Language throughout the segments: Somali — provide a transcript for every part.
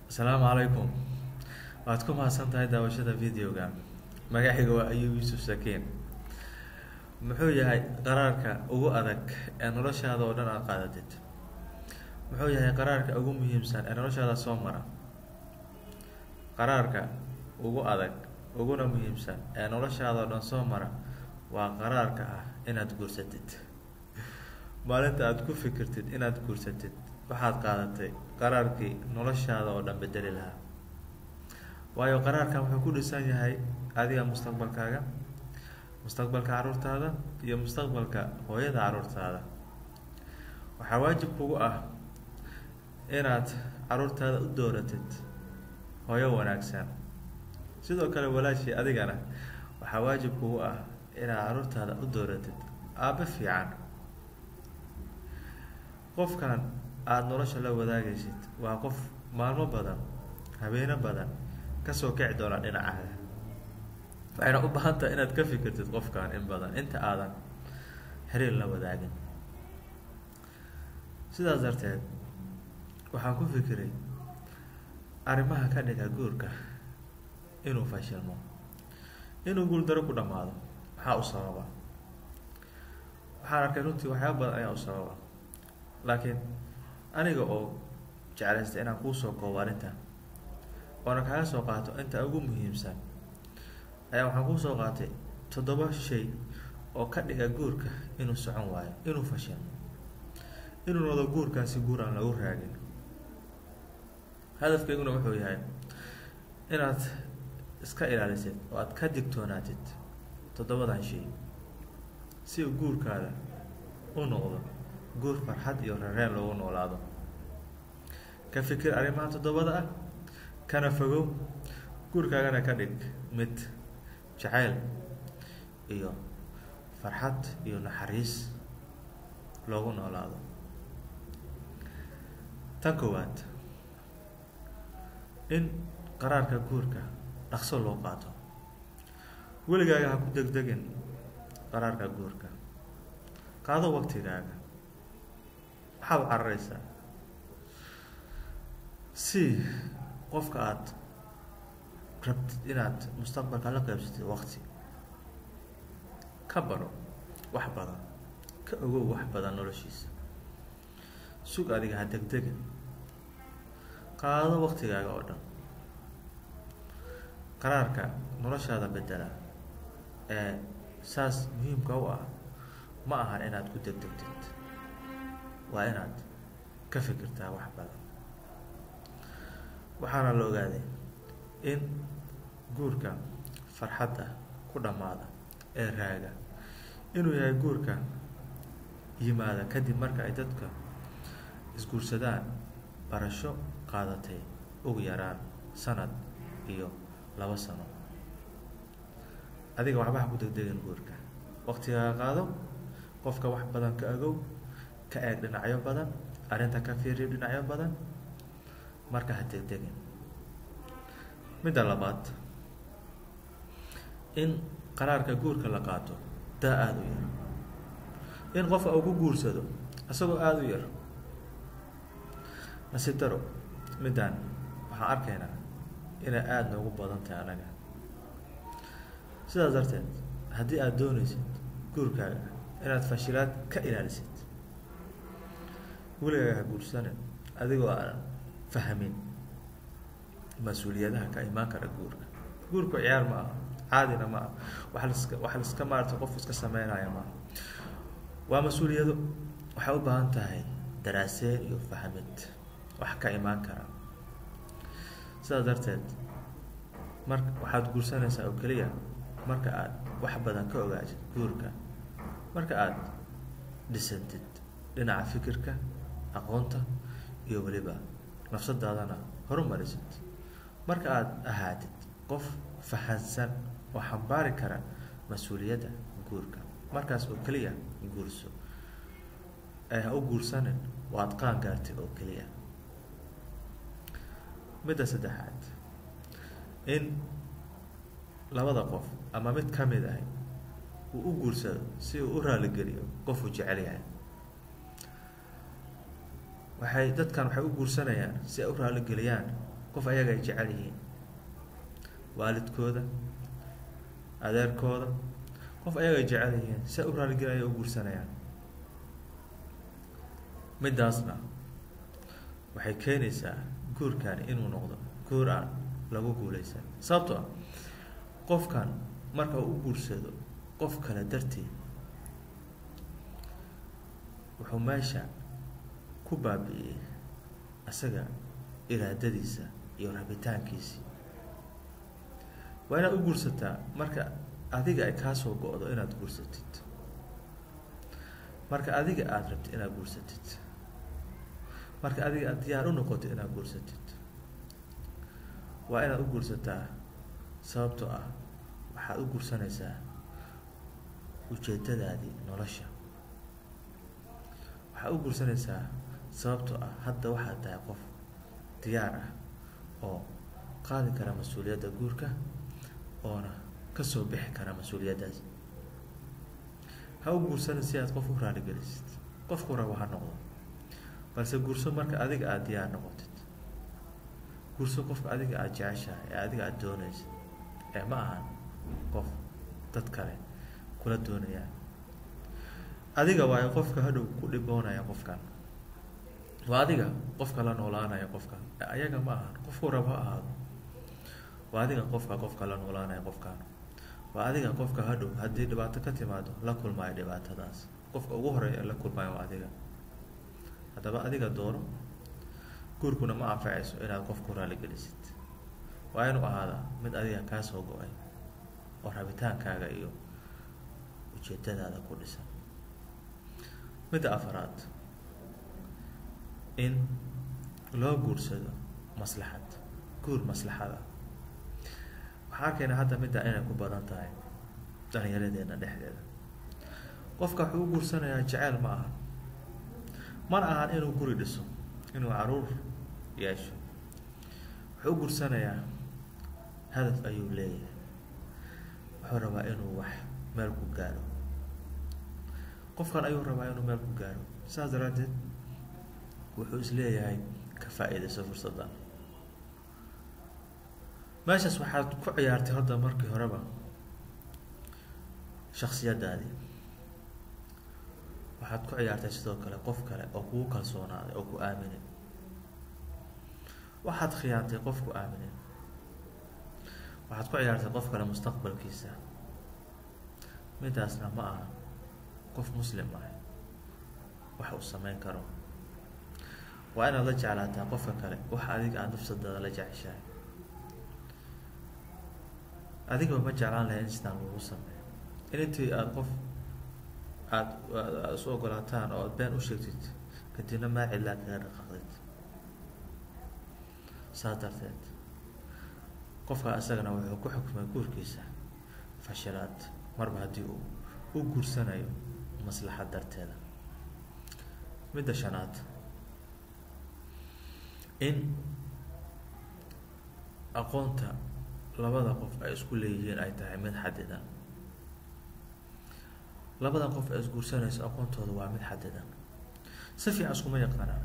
asalaamu calaykum waad ku mahadsan tahay daawashada videoga magacayga waa ayub yuusuf sakiin muxuu yahay qaraarka ugu adag ee noloshaada oo dhan aad qaadatid muxuu yahay qaraarka ugu muhiimsan ee noloshaada soo mara qaraarka ugu adag uguna muhiimsan ee noloshaada oo dhan soo mara waa qaraarka ah inaad guursatid maalinta aada ku fikirtid inaad guursatid waxaad qaadatay qaraarkii noloshaada oo dhan bedeli lahaa waayo qaraarkan wuxuu ku dhisan yahay adiga mustaqbalkaaga mustaqbalka caruurtaada iyo mustaqbalka hooyada caruurtaada waxaa waajib kugu ah inaad caruurtaada u dooratid hooyo wanaagsan sidoo kale walaashii adigana waxaa waajib kugu ah inaad caruurtaada u dooratid aabbe fiican qofkan aada nolosha la wadaagaysid waa qof maalmo badan habeeno badan kasoo kici doona dhinacaaga waxayna u baahan tahay inaad ka fikirtid qofkan in badan inta aadan xiriir la wadaagin sidaas darteed waxaan ku fikiray arrimaha ka dhiga guurka inuu fashilmo inuu guuldaro ku dhammaado maxaa u sababa waxaan arkay runtii waxyaaba badan ayaa u sababa laakiin aniga oo jeclaystay inaan kuusoo koobo arrinta oona kaga soo qaato inta ugu muhiimsan ayaa waxaan kuusoo qaatay toddoba shay oo ka dhiga guurka inuu socon waayo inuu fashilmo inuu noqdo guurkaasi guur aan lagu raagin hadafkayguna wuxuu yahay inaad iska ilaalisid oo aad ka digtoonaatid toddobadan shay si uu guurkaada u noqdo guur farxad iyo rareen loogu noolaado ka fikir arrimaha toddobada ah kana fogow guurkaagana ka dhig mid jacayl iyo farxad iyo naxariis loogu noolaado tan koowaad in qaraarka guurka dhaqso loo qaato weligaaga ha ku degdegin qaraarka guurka qaado waqtigaaga maxaad u cararaysaa si qofka aada rabtid inaad mustaqbalka la qaybsatid waqti ka baro wax badan ka ogow wax badan noloshiisa sug adiga ha degdegin qaado waqtigaaga oo dhan qaraarka noloshaada bedela ee saas muhiimka u ah ma ahan inaad ku degdegtid waa inaad ka fikirtaa wax badan waxaana la ogaaday in guurka farxadda ku dhammaada ee raaga inuu yahay guurka yimaada kadib marka ay dadka isguursadaan barasho qaadatay ugu yaraan sanad iyo laba sano adiga waxba ha ku degdegin guurka waqtigaaga qaado qofka wax badan ka agow ka eeg dhinacyo badan arrinta ka fiiriyo dhinacyo badan marka ha degdegin midda labaad in qaraarka guurka la qaato daa aada u yar in qofka uu ku guursado isagoo aada u yar nasiib daro middaan waxaan arkaynaa inay aada noogu badan tahay anaga sidaas darteed haddii aada doonaysid guurkaaga inaad fashilaad ka ilaalisid weligaaga ha guursanin adigoo aan fahmin mas-uuliyadaha ka imaan kara guurka guurku ciyaar ma aha caadina ma aha wax laska wax laiska maarata qof iska sameynaya maaha waa mas-uuliyado waxay u baahan tahay daraaseen iyo fahmid wax ka imaan kara sidaas darteed mar waxaad guursanaysaa oo keliya marka aad wax badan ka ogaatid guurka marka aada dhisantid dhinaca fikirka aqoonta iyo weliba nafsadaadana horumarisid marka aada ahaatid qof fahansan oo xambaari kara mas-uuliyadda guurka markaas oo keliya guurso ee ha u guursanin oo aada qaan gaartid oo keliya midda saddexaad in labada qof ama mid ka mid ah uu u guursado si uu u raaligeliyo qofuu jecel yahay waxay dadkan waxay u guursanayaan si ay u raaligeliyaan qof ayaga ay jecel yihiin waalidkooda adeerkooda qof ayaga ay jecel yihiin si u raaligelaya u guursanayaan middaasna waxay keenaysaa guurkani inuu noqdo guur aan lagu guuleysan sababtoo ah qofkan marka uu u guursado qof kale darteed wuxuu meesha ku baabi'iyey isaga iraadadiisa iyo rabitaankiisii waa inaad u guursataa marka adiga ay kaa soo go-do inaad guursatid marka adiga aada rabtid inaad guursatid marka adiga aad diyaar u noqoto inaad guursatid waa inaad u guursataa sababtoo ah waxaad u guursanaysaa ujeedadaadii nolosha waxaad u guursanaysaa sababtoo ah hadda waxaad tahay qof diyaar ah oo qaadi kara mas-uuliyadda guurka oona kasoo bixi kara mas-uuliyaddaas ha u guursanin si aad qof u raaligelisid qofku rabo ha noqdo balse guurso marka adiga aada diyaar noqotid guurso qofka adiga aada jeceshahay ee adiga aada doonaysid ee ma ahan qof dad kale kula doonayaan adiga waayo qofka hadhow ku dhiboonaya qofkan waa adiga qofka la noolaanaya qofkan ayaga ma ahan qofku rabo ha ahaado waa adiga qofka qofka la noolaanaya qofkan waa adiga qofka hadhow haddii dhibaato ka timaado la kulmaayo dhibaatadaas qofka ugu horeeya la kulmaayo waa adiga haddaba adiga doono guurkuna ma anfacayso inaad qof ku raaligelisid waa inuu ahaadaa mid adiga kaa soo go-ay oo rabitaankaaga iyo ujeedadaada ku dhisan midda afaraad in loo guursado maslaxad guur maslaxada waxaa arkaynaa hadda middaa inay ku badan tahay dhalinyaradeena dhexdeeda qofka wuxuu u guursanayaa jeceyl ma aha mana ahan inuu guri dhiso inuu caruur yeesho wuxuu u guursanayaa hadaf ayuu leeyahay wuxuu rabaa inuu wax meel ku gaaro qofkan ayuu rabaa inuu meel ku gaaro saas daraaddeed wuxuu isleeyahay ka faa-iidayso fursaddan meeshaas waxaad ku ciyaartay hadda markii horeba shaksiyadaadii waxaad ku ciyaartay sidoo kale qof kale oo kugu kalsoonaaday oo ku aaminay waxaad khiyaantay qof ku aaminay waxaad ku ciyaartay qof kale mustaqbalkiisa midaasna ma aha qof muslim ah wax uu sameyn karo waa inaad la jeclaataa qofka kale waxa adiga aada nafsadaada la jeceshahay adigaba ma jeclaan lahay in sidaan lagu sameeyo in intii aada qof aada aada isu ogolaataan oo aada been u sheegtid kadibna maa cidlaa kaga dhaqaaqdid saas darteed qofka isagana wuxuu ku xukmay guurkiisa fashilaad marba haddii uu u guursanayo maslaxad darteeda midda shanaad in aqoonta labada qof ay isku leeyihiin ay tahay mid xadidan labadan qof ay isguursanayso aqoontooda waa mid xadidan si fiican iskuma yaqaanaan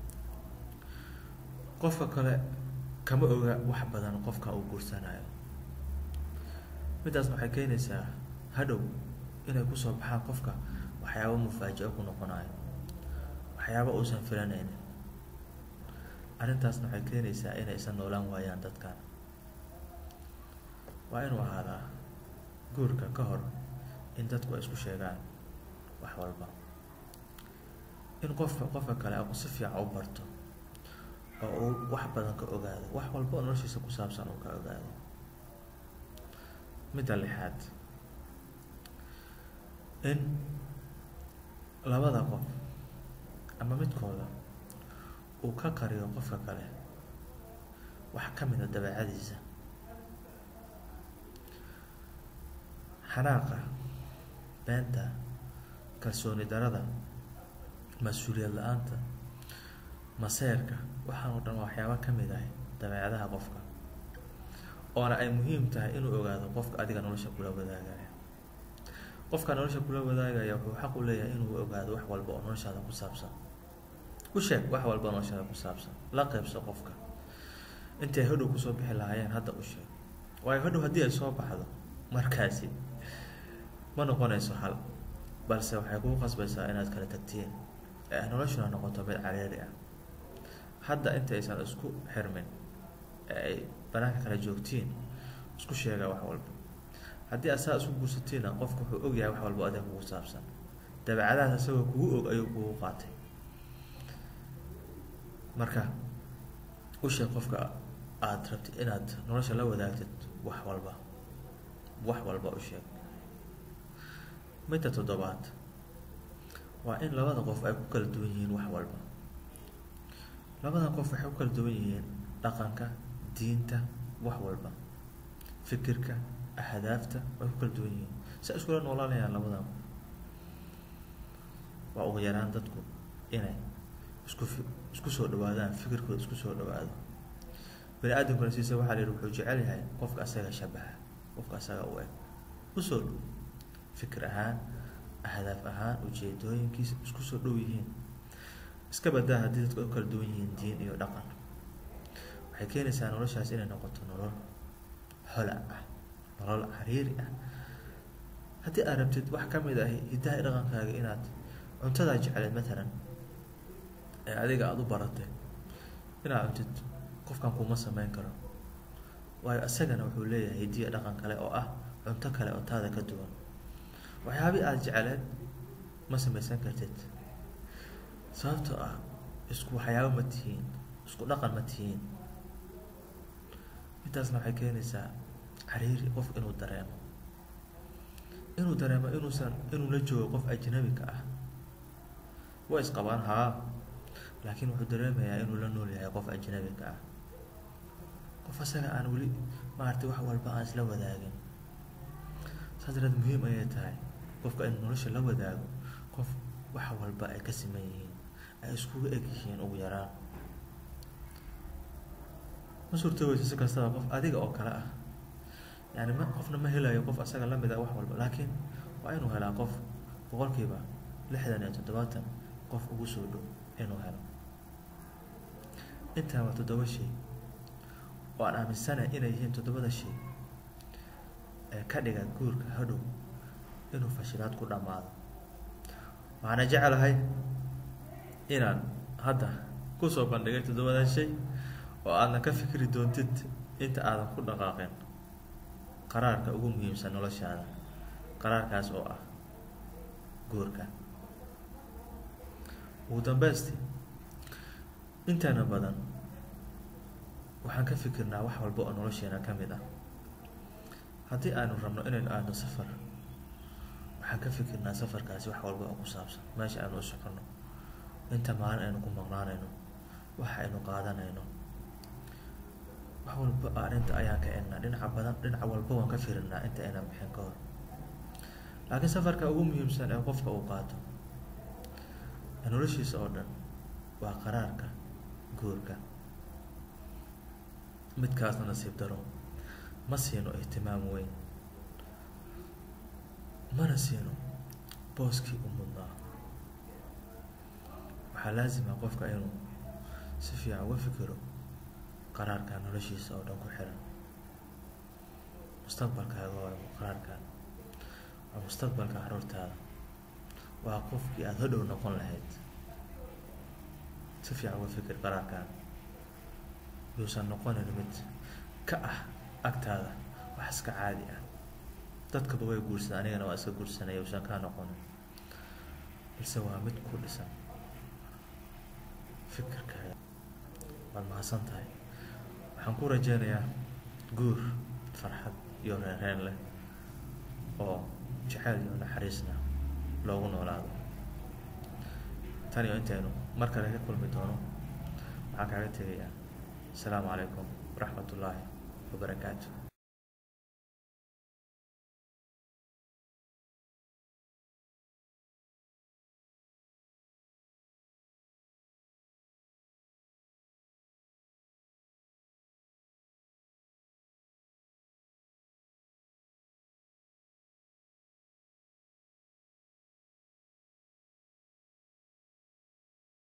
qofka kale kama oga wax badan qofka uu guursanayo middaasna waxay keenaysaa hadhow inay kusoo baxaan qofka waxyaaba mufaajico ku noqonayo waxyaaba uusan filanaynin arrintaasna waxay keenaysaa inaysan noolaan waayaan dadkan waa inuu ahaadaa guurka ka hor in dadku ay isku sheegaan wax walba in qofka qofka kale aku si fiican u barto oo uu wax badan ka ogaado wax walba oo noloshiisa ku saabsan uu ka ogaado midda lixaad in labada qof ama midkooda uu ka qariyo qofka kale wax ka mid a dabeecadiisa xanaaqa beenta kalsooni darada mas-uuliyad la-aanta maseerka waxaan oo dhan waa waxyaaba ka mid ah dabeecadaha qofka oona ay muhiim tahay inuu ogaado qofka adiga nolosha kula wadaagaya qofka nolosha kula wadaagaya wuxuu xaq u leeyahay inuu ogaado wax walba oo noloshaada ku saabsan u sheeg wax walba noloshaada ku saabsan la qeybso qofka intay hadhow kusoo bixi lahaayeen hadda u sheeg waayo hadhow haddii ay soo baxdo markaasi ma noqonayso hal balse waxay kugu qasbaysaa inaad kala tagtiin ee noloshuna noqoto mid cariiri ah hadda inta aysan isku xirmin ee ay banaanka kala joogtiin isku sheega wax walba haddii asaa isku guursatiinna qofku wuxuu ogyahay wax walba adiga kugu saabsan dabeecadahaas isagoo kugu og ayuu kugu qaatay marka u sheeg qofka aada rabtid inaad nolosha la wadaagtid wax walba wax walba u sheeg midda toddobaad waa in labada qof ay ku kala duwan yihiin wax walba labadan qof waxay ku kala duwan yihiin dhaqanka diinta wax walba fikirka ahdaafta way ku kala duwan yihiin si ay iskula noolaanayaan labadan qof waa ugu yaraan dadku inay isku fi isku soo dhawaadaan fikirkooda isku soo dhawaado bani aadamkuna siisa waxaa la yihi wuxuu jecel yahay qofka asaga shabaha qofka asaga u eg usoo dhow fikir ahaan ahdaaf ahaan ujeedooyinkiisa isku soo dhow yihiin iska badaa haddii dadku ay u kala duwan yihiin diin iyo dhaqan waxay keenaysaa noloshaas inay noqoto nolol hola ah nolol cariiri ah haddii aad rabtid wax ka mid ah hidaha dhaqankaaga inaad cuntadaa jecleed matalan ee adiga aada u baratay inaad cuntid qofkan kuma sameyn karo waayo isagana wuxuu leeyahay hidiya dhaqan kale oo ah cunto kale oo taada ka duwan waxyaabii aada jecleed ma samaysan kartid sababtoo ah isku waxyaabo ma tihiin isku dhaqan ma tihiin intaasna waxay keenaysaa cariiri qof inuu dareemo inuu dareemo inuusan inuu la joogo qof ajnabika ah way isqabaan haa laakiin wuxuu dareemayaa inuu la nool yahay qof ajnabika ah qof asaga aan weli maaragtay wax walba aan isla wadaagin saas daraad muhiim ayay tahay qofka in nolosha la wadaago qof wax walba ay ka siman yihiin ay iskuga eg yihiin ugu yaraan ma suurtoobeyso si kastaba qof adiga oo kale ah yani ma qofna ma helayo qof asaga lamid ah wax walba laakiin waa inuu helaa qof boqolkiiba lixdan iyo toddobaatan qof ugu soo dhow inuu helo intaa waa toddoba shay oo aan aaminsanahay inay yihiin toddobada shay ee ka dhiga guurka hadhow inuu fashilaad ku dhammaado waxaana jecelahay inaan hadda kusoo bandhigay toddobadan shay oo aadna ka fikri doontid inta aadan ku dhaqaaqin qaraarka ugu muhiimsan noloshaada qaraarkaas oo ah guurka ugu dambeysti intaana badan waxaan ka fikirnaa wax walba oo nolosheena ka mid ah haddii aanu rabno inaynu aadno safar waxaan ka fikirnaa safarkaasi wax walba oo ku saabsan meesha aynu u soconno inta maalin aynu ku maqnaanayno waxa aynu qaadanayno wax walba arrinta ayaan ka egnaa dhinaca badan dhinaca walba waan ka firinaa inta aynan bixin ka hor laakiin safarka ugu muhiimsan ee qofka uu qaato ee noloshiisa oo dhan waa qaraarka guurka midkaasna nasiib daro ma siino ihtimaam weyn mana siino booskii u mudnaa waxaa laasima qofka inuu si fiican uga fikiro qaraarkan noloshiisa oo dhan ku xiran mustaqbalkaaga waa qaraarkan waa mustaqbalka caruurtaada waa qofkii aada hodhow noqon lahayd si fiican uga fikir qaraarkan yuusan noqonin mid ka ah agtaada wax iska caadi ah dadkaba way guursadaan anigana waa iska guursanaya yuusan kaa noqonin balse waa mid ku dhisan fikirkaaga waad mahadsan tahay waxaan ku rajeynayaa guur farxad iyo reereen leh oo jacayl iyo naxariisna loogu noolaado tan iyo intaynu mar kale ka kulmi doono waxaan kaaga tegayaa asalaamu calaykum waraxmat ullaahi wabarakaatu